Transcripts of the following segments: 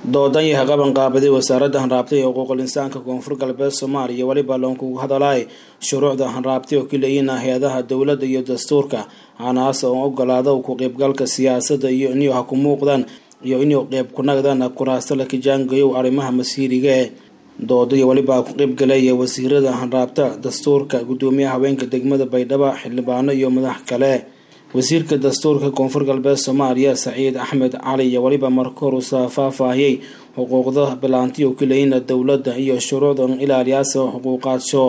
doodan yahay qaban qaabaday wasaaradda hanraabtay ee xuquuqul insaanka koonfur galbeed soomaaliya weliba loonkugu hadalay shuruucda hanraabtay oo kaleeyiina hay-adaha dowladda iyo dastuurka hanaas oo ogolaada ku qeybgalka siyaasadda iyo inuu ha ku muuqdaan iyo inuu qeyb ku nagdaan kuraasta la kijaangayow arrimaha masiiriga ee doodaiyo weliba ku qeybgalaya wasiirada hanraabta dastuurka gudoomiyaha haweenka degmada baydhabo xildhibaano iyo madax kale wasiirka dastuurka koonfur galbeed soomaaliya saciid axmed cali iyo weliba marka hor usa faahfaahiyey xuquuqda bilaantiyo kaleeyina dowladda iyo shuruucda ilaaliyaasa xuquuqaadsho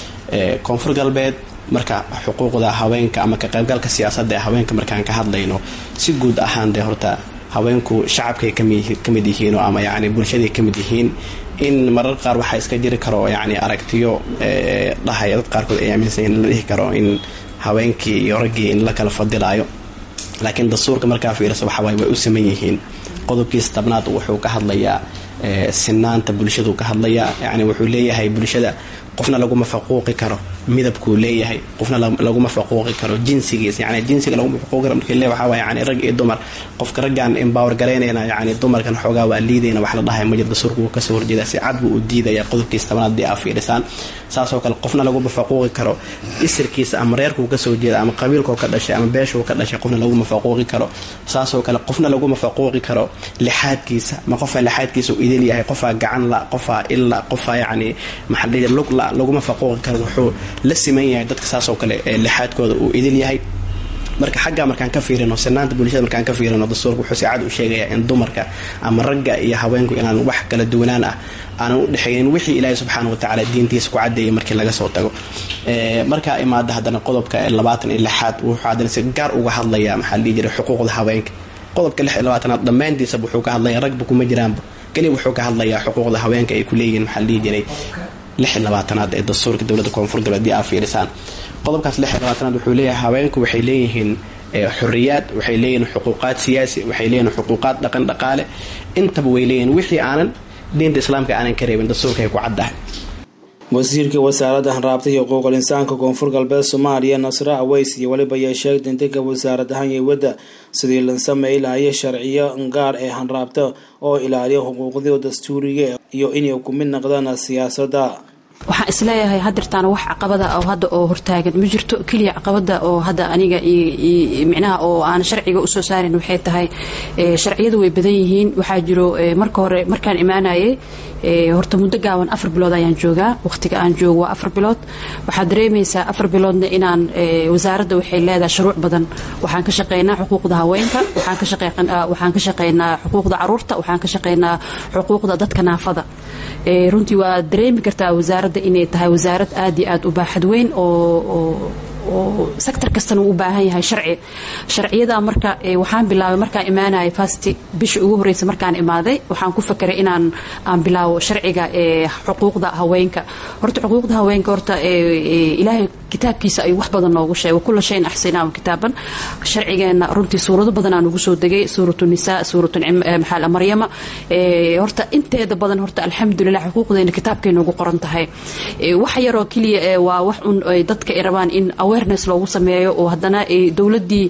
koonfur galbeed marka xuquuqda haweenka ama ka qaybgalka siyaasadda ee haweenka markaan ka hadlayno si guud ahaan dee horta haweenku shacabkay ka mid yihiin ama yani bulshaday ka mid yihiin in marar qaar waxaa iska jiri karo yani aragtiyo dhahaya dad qaarkood ay aaminsan la dhihi karo in haweenkii iyo raggii in la kala fadilaayo laakiin dastuurka markaa fiirsa waxawaay way u saman yihiin qodobkiisa tabnaad wuxuu ka hadlayaa sinaanta bulshaduu ka hadlayaa yani wuxuu leeyahay bulshada qofna laguma faquuqi karo midabkuu leeyahay qofna laguma faquuqi karo jinsigiisa yani jinsiga laguma faquuqi karo markii le waxaa waay yani rag iyo dumar qofka raggaan embower garaynayna yani dumarkan xoogaa waa liidayna wax la dhahay majir dastuurka wuu kasoo horjeeda si cad buu u diidaya qodobkiisa tabnaad dii aa fiirisaan saasoo kale qofna laguma faquuqi karo isirkiisa ama reerkuu kasoo jeeda ama qabiilkuu ka dhashay ama beeshuu ka dhashay qofna laguma faquuqi karo saasoo kale qofna laguma faquuqi karo lixaadkiisa ma qofaa lixaadkiisa u idil yahay qofaa gacan la qofaa illa qofaa yani maxaa lug la laguma faquuqi karo wuxuu la siman yahay dadka saasoo kale lixaadkooda uu idil yahay marka xaggaa markaan ka fiirino sinaanta bulshada markaan ka fiirino dastuurka wuxuu si cad u sheegayaa in dumarka ama ragga iyo haweenku inaan wax kala duwanaan ah aanan u dhexaynin wixii ilaahay subxaana watacaala diintiisa ku cadeeyay markii laga soo tago markaa imaada haddana qodobka labaatan iyo lixaad wuxuu haddana si gaar uga hadlayaa maxaa la dhihi jiray xuquuqda haweenka qodobka lix iyo labaatanaad dhammaantiisaba wuxuu ka hadlaya ragba kuma jiraanba keliya wuxuu ka hadlayaa xuquuqda haweenka ay ku leeyihiin maxaa la dhihi jiray lix iyo labaatanaad ee dastuurka dowladda koonfur galbeed aa fiirisaan qodobkaas lix iyo labaatanaad wuxuu leeyahay haweenku waxay leeyihiin xuriyaad waxay leeyihiin xuquuqaad siyaasi waxay leeyihiin xuquuqaad dhaqan dhaqaale intaba way leeyihiin wixii aanan diinta islaamka aanan ka reebin dastuurka ay ku caddahay wasiirka wasaaradda hanraabta iyo xuquuqul insaanka koonfur galbeed soomaaliya nasre aweys iyo weliba ayaa sheegtay intanka wasaarad ahaan yewadda sidii la sameey lahaya sharciyo gaar ee hanraabta oo ilaaliya xuquuqdii dastuuriga iyo inay ku mid noqdaan siyaasadda waxaan isleeyahay hadirtaana wax caqabada oo hadda oo hortaagan ma jirto keliya caqabada oo hadda aniga micnaha oo aan sharciga usoo saarin waxay tahay sharciyadu way badan yihiin waxaa jiro marka hore markaan imaanayay horta muddo gaaban afar bilood ayaan joogaa waqtiga aan joogo waa afar bilood waxaad dareemaysaa afar biloodna inaan wasaaradda waxay leedahay shuruuc badan waxaan ka shaqeynaa xuquuqda haweenka waxaan ka shaqeynaa xuquuqda caruurta waxaan ka shaqeynaa xuquuqda dadka naafada runtii waa dareemi kartaa wasaaradda inay tahay wasaarad aad iyo aad u baaxad weyn oo oo sector kastana uu u baahan yahay sharci sharciyada marka waxaan bilaabay markaan imaanayay fasti bisha ugu horreysa markaan imaaday waxaan ku fakeray inaan aan bilaabo sharciga xuquuqda haweenka horta xuquuqda haweenka horta ilaahay kitaabkiisa ayuu wax badan noogu sheegay kulla shayin axsinaa kitaaban sharcigeena runtii suurado badan aan ugu soo degay suuratu nisaa suuratu maxaa maryama horta inteeda badan horta alxamdulilah xuquuqdeena kitaabkay noogu qoran tahay wax yaroo keliya waa wax un dadka ay rabaan in awareness loogu sameeyo oo haddana dowladdii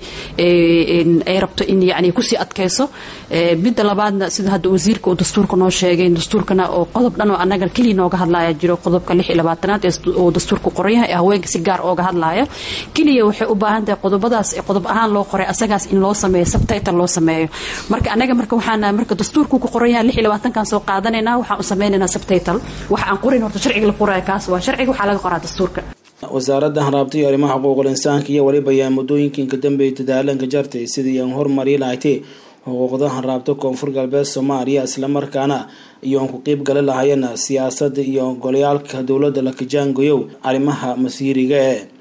ay rabto in yani kusii adkayso midda labaadna sida hadda wasiirka uu dastuurka noo sheegay dastuurkana oo qodob dhan oo annaga keliya nooga hadlaya jiro qodobka lix iyo labaatanaad oo dastuurka qoran yahay ee haweenka si gaar ooga hadlaya keliya waxay u baahan tahay qodobadaas qodob ahaan loo qoray asagaas in loo sameeyo subtitle loo sameeyo marka annaga marka waxaan marka dastuurku ku qoran yahay lix iyo labaatankan soo qaadanayna waxaan u sameynaynaa subtitle waxa aan qorin horta sharciga la qoraya kaas waa sharciga waxaa laga qoraa dastuurka wasaaradda hanraabta iyo arrimaha xuquuqul insaanka iyo weliba ayaa muddooyinkan ka dambeeyay dadaalanka jartay sidii aan horumari lahayti xuquuqda hanraabta koonfur galbeed soomaaliya islamarkaana iyo aan ku qeyb gali lahayeen siyaasadda iyo golayaalka dowladda la kijaangayow arrimaha masiiriga ee